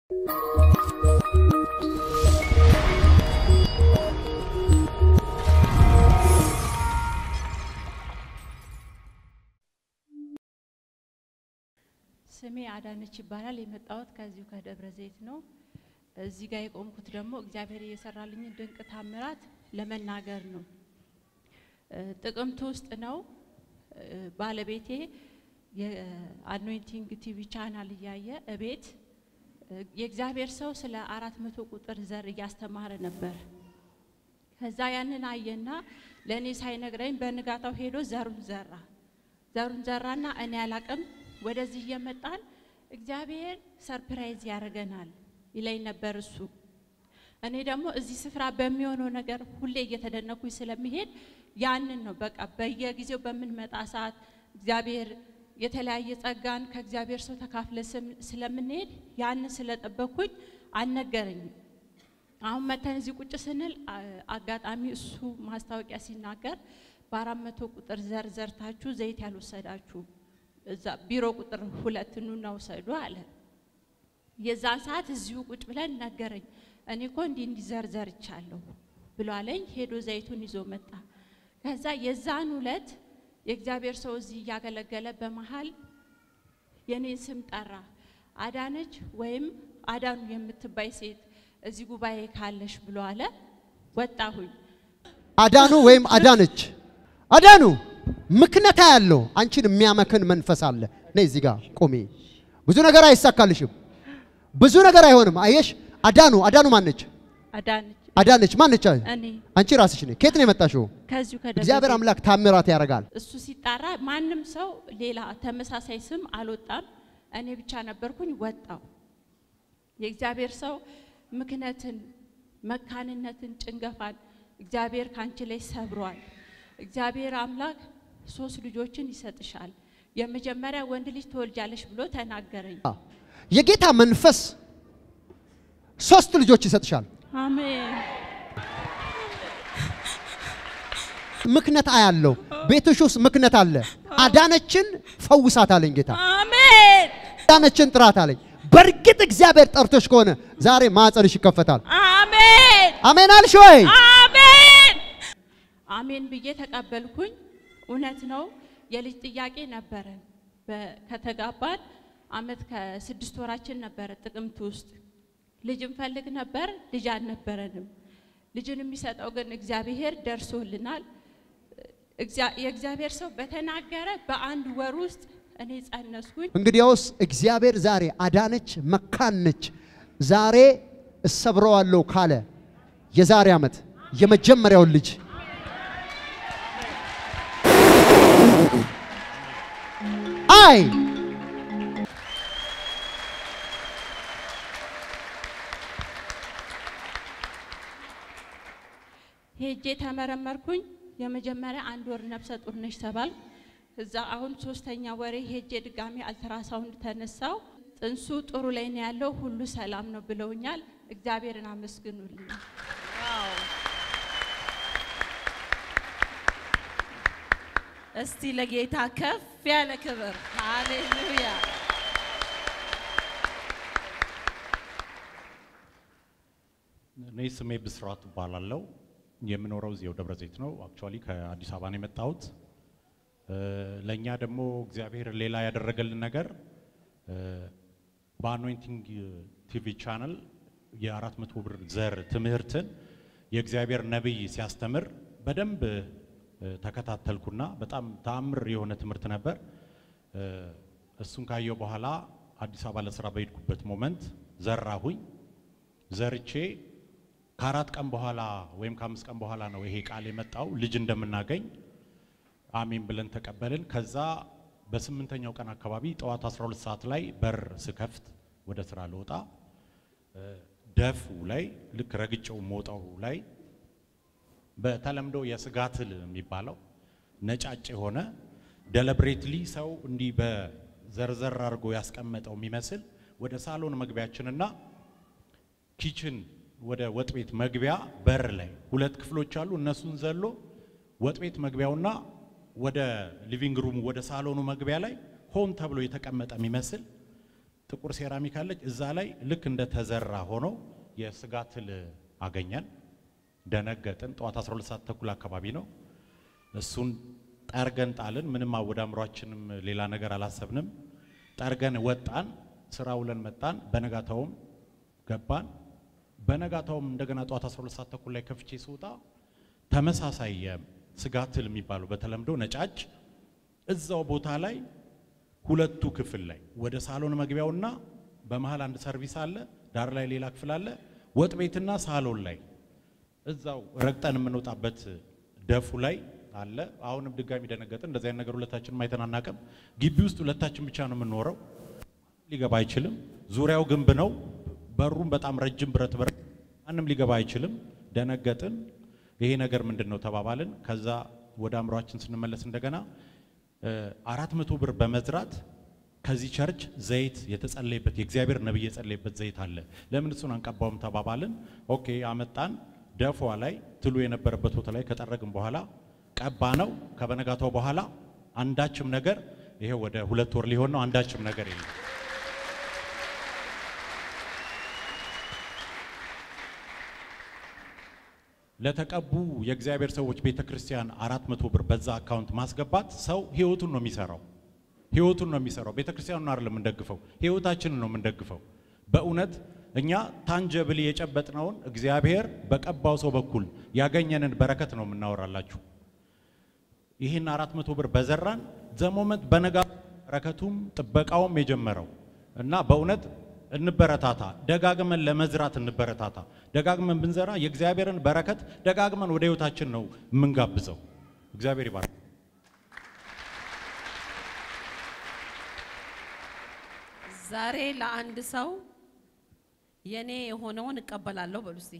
ስሜ አዳነች ይባላል። የመጣሁት ከዚሁ ከደብረ ዘይት ነው። እዚህ ጋር የቆምኩት ደግሞ እግዚአብሔር እየሰራልኝን ድንቅ ታምራት ለመናገር ነው። እ ጥቅምት ውስጥ ነው እ ባለቤቴ የአኖይንቲንግ ቲቪ ቻናል እያየ እቤት እ የእግዚአብሔር ሰው ስለ አራት መቶ ቁጥር ዘር እያስተማረ ነበር። ከዛ ያንን አየና ለእኔ ሳይነግረኝ በንጋታው ሄዶ ዘሩን ዘራ። ዘሩን ዘራና እኔ አላቅም ወደዚህ እየመጣን እግዚአብሔር ሰርፕራይዝ ያደርገናል ይለኝ ነበር እሱ። እኔ ደግሞ እዚህ ስፍራ በሚሆነው ነገር ሁሌ እየተደነኩኝ ስለሚሄድ ያንን ነው በቃ በየጊዜው በምንመጣ ሰዓት እግዚአብሔር የተለያየ ጸጋን ከእግዚአብሔር ሰው ተካፍለ ስለምንሄድ ያንን ስለጠበኩኝ አልነገረኝም። አሁን መተን እዚህ ቁጭ ስንል አ- አጋጣሚ እሱ ማስታወቂያ ሲናገር በአራት መቶ ቁጥር ዘር ዘርታችሁ ዘይት ያልወሰዳችሁ እዛ ቢሮ ቁጥር ሁለት ኑና ውሰዱ አለ። የዛን ሰዓት እዚሁ ቁጭ ብለን ነገረኝ። እኔ እኮ እንዲህ እንዲህ ዘር ዘርቻለሁ ብሎ አለኝ። ሄዶ ዘይቱን ይዞ መጣ። ከዛ የዛን ዕለት የእግዚአብሔር ሰው እዚህ እያገለገለ በመሃል የኔን ስም ጠራ። አዳነች ወይም አዳኑ የምትባይ ሴት እዚህ ጉባኤ ካለሽ ብሎ አለ። ወጣሁኝ። አዳኑ ወይም አዳነች አዳኑ ምክንያታ ያለው አንቺን የሚያመክን መንፈስ አለ። ነይ እዚህ ጋር ቁሚ። ብዙ ነገር አይሳካልሽም። ብዙ ነገር አይሆንም። አየሽ፣ አዳኑ አዳኑ ማነች? አዳነች አዳነች ማነች? እኔ አንቺ ራስሽ ነሽ። ከየት ነው የመጣሽው? ከዚሁ ከደብረ እግዚአብሔር ዘይት አምላክ ታምራት ያደርጋል። እሱ ሲጣራ ማንም ሰው ሌላ ተመሳሳይ ስም አልወጣም። እኔ ብቻ ነበርኩኝ። ወጣው። የእግዚአብሔር ሰው ምክንያትን፣ መካንነትን፣ ጭንገፋን እግዚአብሔር ካንቺ ላይ ሰብሯል። እግዚአብሔር አምላክ ሶስት ልጆችን ይሰጥሻል። የመጀመሪያ ወንድ ልጅ ትወልጃለሽ ብሎ ተናገረኝ። የጌታ መንፈስ ሶስት ልጆች ይሰጥሻል። አሜን ምክንያት አያለው። ቤትሽ ውስጥ ምክንያት አለ። አዳነችን ፈውሳት አለኝ ጌታ። አሜን አዳነችን ጥራት አለኝ። በእርግጥ እግዚአብሔር ጠርቶሽ ከሆነ ዛሬ ማኅፀንሽ ይከፈታል። አሜን አሜን አልሽ ወይ? አሜን አሜን ብዬ ተቀበልኩኝ። እውነት ነው። የልጅ ጥያቄ ነበረን። በ- ከተጋባን አመት ከስድስት ወራችን ነበረ። ጥቅምት ውስጥ ልጅ እንፈልግ ነበር። ልጅ አልነበረንም። ልጅን የሚሰጠው ግን እግዚአብሔር ደርሶልናል። እግዚአ- የእግዚአብሔር ሰው በተናገረ በአንድ ወር ውስጥ እኔ ጸነስኩኝ። እንግዲያውስ እግዚአብሔር ዛሬ አዳነች መካን ነች፣ ዛሬ እሰብረዋለሁ ካለ የዛሬ ዓመት የመጀመሪያውን ልጅ አይ ሄጄ ተመረመርኩኝ። የመጀመሪያ አንድ ወር ነፍሰ ጡር ነሽ ተባል። እዛ አሁን ሶስተኛ ወሬ ሄጄ ድጋሚ አልትራሳውንድ ተነሳው። ጥንሱ ጥሩ ላይ ነው ያለው፣ ሁሉ ሰላም ነው ብለውኛል። እግዚአብሔርን አመስግኑልኝ። እስቲ ለጌታ ከፍ ያለ ክብር ሃሌሉያ። እኔ ስሜ ብስራት እባላለሁ። የምኖረው እዚያው ደብረ ዘይት ነው። አክቹዋሊ ከአዲስ አበባ ነው የመጣሁት። እ፣ ለእኛ ደግሞ እግዚአብሔር ሌላ ያደረገልን ነገር እ፣ በአኖይንቲንግ ቲቪ ቻናል የአራት መቶ ብር ዘር ትምህርትን የእግዚአብሔር ነቢይ ሲያስተምር በደንብ እ፣ ተከታተልኩና በጣም ተአምር የሆነ ትምህርት ነበር። እ፣ እሱን ካየው በኋላ አዲስ አበባ ለስራ በሄድኩበት ሞመንት ዘራሁኝ። ዘርቼ ከአራት ቀን በኋላ ወይም ከአምስት ቀን በኋላ ነው ይሄ ቃል የመጣው ልጅ እንደምናገኝ አሜን ብለን ተቀበልን። ከዛ በስምንተኛው ቀን አካባቢ ጠዋት 12 ሰዓት ላይ በር ስከፍት ወደ ስራ ልወጣ እ፣ ደፉ ላይ ልክ ረግጬው ሞጣው ላይ በተለምዶ የስጋ ትል የሚባለው ነጫጭ የሆነ ደለብሬትሊ ሰው እንዲህ በዘርዘር አድርጎ ያስቀመጠው የሚመስል ወደ ሳሎን መግቢያችንና ኪችን ወደ ወጥ ቤት መግቢያ በር ላይ ሁለት ክፍሎች አሉ። እነሱን ዘሎ ወጥ ቤት መግቢያውና ወደ ሊቪንግ ሩም ወደ ሳሎኑ መግቢያ ላይ ሆን ተብሎ የተቀመጠ የሚመስል ጥቁር ሴራሚክ አለች። እዛ ላይ ልክ እንደ ተዘራ ሆኖ የስጋ ትል አገኘን። ደነገጥን። ጠዋት 12 ሰዓት ተኩል አካባቢ ነው። እሱን ጠርገን ጣልን። ምንም ወደ አእምሯችንም ሌላ ነገር አላሰብንም። ጠርገን ወጣን። ስራ ውለን መጣን። በነጋታውም ገባን። በነጋታውም እንደገና ጠዋት 12 ሰዓት ተኩል ላይ ከፍቼ ስወጣ ተመሳሳይ የስጋ ትል የሚባለው በተለምዶ ነጫጭ እዛው ቦታ ላይ ሁለቱ ክፍል ላይ ወደ ሳሎን መግቢያውና በመሃል አንድ ሰርቪስ አለ፣ ዳር ላይ ሌላ ክፍል አለ። ወጥ ቤትና ሳሎን ላይ እዛው ረግጠን የምንወጣበት ደፉ ላይ አለ። አሁንም ድጋሚ ደነገጥን። እንደዚህ አይነት ነገር ሁለታችንም አይተን አናውቅም። ግቢ ውስጥ ሁለታችን ብቻ ነው የምንኖረው። ሊገባ አይችልም። ዙሪያው ግንብ ነው። በሩም በጣም ረጅም ብረት በር፣ ማንም ሊገባ አይችልም። ደነገጥን። ይሄ ነገር ምንድን ነው ተባባልን። ከዛ ወደ አእምሯችን ስንመለስ እንደገና አራት መቶ ብር በመዝራት ከዚህ ቸርች ዘይት የተጸለየበት የእግዚአብሔር ነብይ የጸለየበት ዘይት አለ፣ ለምን እሱን አንቀባውም ተባባልን። ኦኬ አመጣን። ደፏ ላይ ትሉ የነበረበት ቦታ ላይ ከጠረግን በኋላ ቀባ ነው። ከበነጋታው በኋላ አንዳችም ነገር ይሄ ወደ ሁለት ወር ሊሆን ነው። አንዳችም ነገር የለም። ለተቀቡ የእግዚአብሔር ሰዎች ቤተ ክርስቲያን አራት መቶ ብር በዛ አካውንት ማስገባት ሰው ህይወቱን ነው የሚሰራው። ህይወቱን ነው የሚሰራው። ቤተ ክርስቲያኑን አይደለም የምንደግፈው፣ ህይወታችንን ነው የምንደግፈው። በእውነት እኛ ታንጀብል የጨበጥነውን እግዚአብሔር በቀባው ሰው በኩል ያገኘንን በረከት ነው የምናወራላችሁ። ይህን አራት መቶ ብር በዘራን ዘሞመንት በነጋ በረከቱም ጥበቃውም የጀመረው እና በእውነት እንበረታታ። ደጋግመን ለመዝራት እንበረታታ። ደጋግመን ብንዘራ የእግዚአብሔርን በረከት ደጋግመን ወደ ህይወታችን ነው የምንጋብዘው። እግዚአብሔር ይባርክ። ዛሬ ለአንድ ሰው የኔ የሆነውን እቀበላለሁ በሉ እስቲ።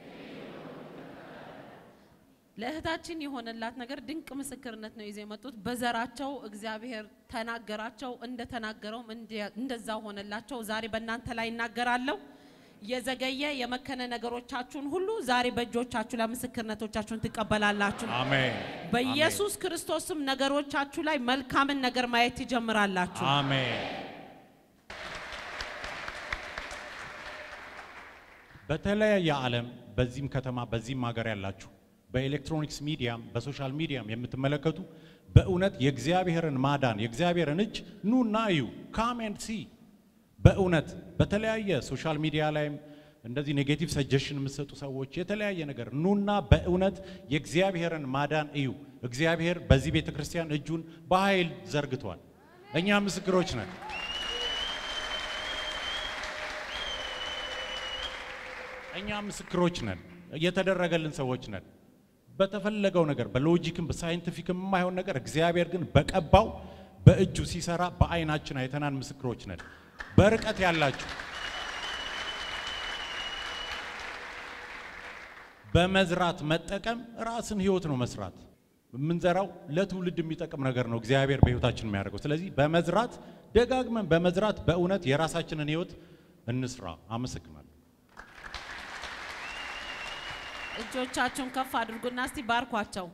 ለእህታችን የሆነላት ነገር ድንቅ ምስክርነት ነው ይዘው የመጡት። በዘራቸው እግዚአብሔር ተናገራቸው፣ እንደተናገረውም እንደዛ ሆነላቸው። ዛሬ በእናንተ ላይ ይናገራለሁ። የዘገየ የመከነ ነገሮቻችሁን ሁሉ ዛሬ በእጆቻችሁ ላይ ምስክርነቶቻችሁን ትቀበላላችሁ። አሜን። በኢየሱስ ክርስቶስም ነገሮቻችሁ ላይ መልካምን ነገር ማየት ትጀምራላችሁ። አሜን። በተለያየ ዓለም በዚህም ከተማ በዚህም ሀገር ያላችሁ በኤሌክትሮኒክስ ሚዲያም በሶሻል ሚዲያም የምትመለከቱ በእውነት የእግዚአብሔርን ማዳን የእግዚአብሔርን እጅ ኑና እዩ። ካም ኤንድ ሲ። በእውነት በተለያየ ሶሻል ሚዲያ ላይም እንደዚህ ኔጌቲቭ ሰጀሽን የምትሰጡ ሰዎች የተለያየ ነገር ኑና በእውነት የእግዚአብሔርን ማዳን እዩ። እግዚአብሔር በዚህ ቤተ ክርስቲያን እጁን በኃይል ዘርግቷል። እኛ ምስክሮች ነን። እኛ ምስክሮች ነን። የተደረገልን ሰዎች ነን። በተፈለገው ነገር በሎጂክም በሳይንቲፊክም የማይሆን ነገር እግዚአብሔር ግን በቀባው በእጁ ሲሰራ በአይናችን አይተናን ምስክሮች ነን። በርቀት ያላችሁ በመዝራት መጠቀም ራስን ህይወት ነው መስራት። የምንዘራው ለትውልድ የሚጠቅም ነገር ነው እግዚአብሔር በህይወታችን የሚያደርገው። ስለዚህ በመዝራት ደጋግመን በመዝራት በእውነት የራሳችንን ህይወት እንስራ። አመሰግናለሁ። እጆቻችሁን ከፍ አድርጉና እስቲ ባርኳቸው።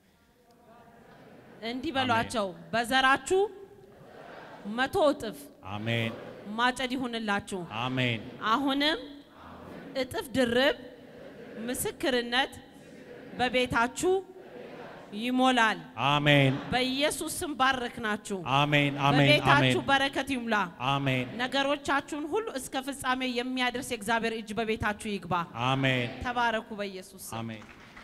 እንዲህ በሏቸው፣ በዘራችሁ መቶ እጥፍ አሜን፣ ማጨድ ይሁንላችሁ። አሜን፣ አሁንም እጥፍ ድርብ ምስክርነት በቤታችሁ ይሞላል። አሜን፣ በኢየሱስ ስም ባረክናችሁ። አሜን፣ አሜን፣ በቤታችሁ አሜን፣ በረከት ይሙላ። አሜን፣ ነገሮቻችሁን ሁሉ እስከ ፍጻሜ የሚያደርስ የእግዚአብሔር እጅ በቤታችሁ ይግባ። አሜን፣ ተባረኩ በኢየሱስ ስም። አሜን።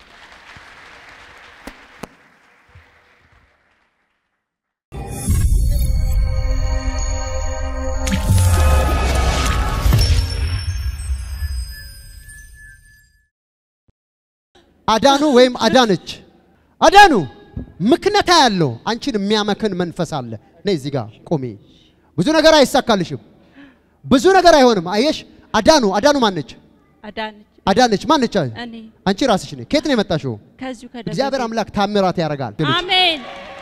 አዳኑ ወይም አዳነች አዳኑ ምክንያታ ያለው አንቺን የሚያመክን መንፈስ አለ። ነይ እዚህ ጋር ቁሚ። ብዙ ነገር አይሳካልሽም። ብዙ ነገር አይሆንም። አየሽ፣ አዳኑ አዳኑ ማነች? አዳነች አዳነች ማነች? እኔ አንቺ ራስሽ ነሽ። ከየት ነው የመጣሽው? ከዚሁ ከደብረ እግዚአብሔር ዘይት። አምላክ ታምራት ያደርጋል። አሜን።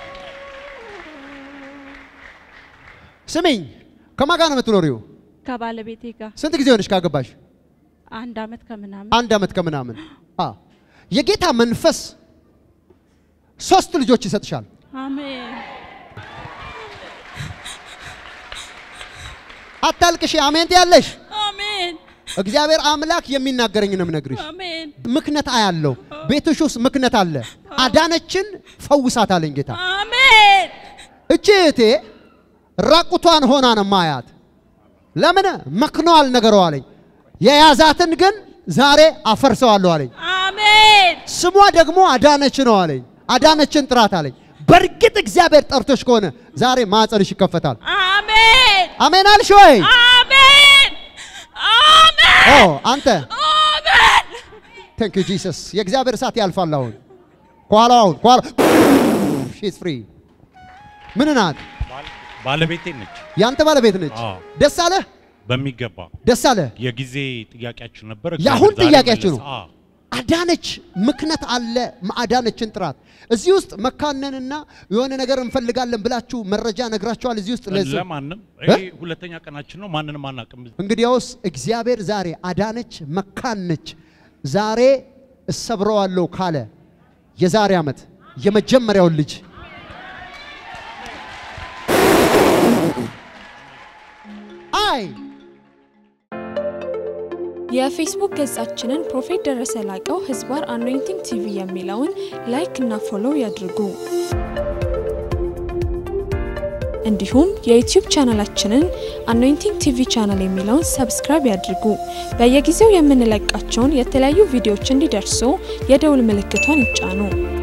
ስሚኝ፣ ከማን ጋር ነው የምትኖሪው? ከባለቤቴ ጋር ስንት ጊዜ ሆነሽ ካገባሽ? አንድ አመት ከምናምን አንድ አመት ከምናምን። አ የጌታ መንፈስ ሶስት ልጆች ይሰጥሻል። አሜን አታልቅሽ። አሜን ትያለሽ። አሜን እግዚአብሔር አምላክ የሚናገረኝ ነው የምነግርሽ። አሜን ምክነት አያለው። ቤትሽ ውስጥ ምክነት አለ። አዳነችን ፈውሳት አለኝ ጌታ። አሜን እቺ እህቴ ራቁቷን ሆና ነው ማያት። ለምን መክኗል ነገሯ አለኝ። የያዛትን ግን ዛሬ አፈርሰዋለሁ አለኝ። አሜን ስሟ ደግሞ አዳነች ነው አለኝ። አዳነችን ጥራት አለኝ። በእርግጥ እግዚአብሔር ጠርቶሽ ከሆነ ዛሬ ማኅፀንሽ ይከፈታል። አሜን አሜን አልሽ ወይ? አሜን አሜን ኦ አንተ አሜን ቴንክ ዩ ጂሰስ። የእግዚአብሔር እሳት ያልፋል። አሁን ከኋላ አሁን ከኋላ ሺዝ ፍሪ ምን ናት? ባል- ባለቤቴ ነች። ያንተ ባለቤት ነች። አዎ። ደስ አለ በሚገባ ደስ አለ። የጊዜ ጥያቄያችን ነበር። የአሁን እግዚአብሔር ዛሬ ጥያቄያችሁ መለሰ። ነው። አዎ። አዳነች ምክነት አለ። አዳነችን ጥራት። እዚህ ውስጥ መካነንና የሆነ ነገር እንፈልጋለን ብላችሁ መረጃ ነግራችኋል። እዚህ ውስጥ ለዚህ ለማንም እ? ይሄ ሁለተኛ ቀናችን ነው። ማንንም አናውቅም። እንግዲያውስ እግዚአብሔር ዛሬ አዳነች መካነች ዛሬ እሰብረዋለሁ ካለ የዛሬ ዓመት የመጀመሪያውን ልጅ አይ የፌስቡክ ገጻችንን ፕሮፌት ደረሰ ላቀው ህዝባር አኖይንቲንግ ቲቪ የሚለውን ላይክ እና ፎሎው ያድርጉ። እንዲሁም የዩቲዩብ ቻናላችንን አኖይንቲንግ ቲቪ ቻናል የሚለውን ሰብስክራይብ ያድርጉ። በየጊዜው የምንለቃቸውን የተለያዩ ቪዲዮዎች እንዲደርሱ የደውል ምልክቷን ይጫኑ።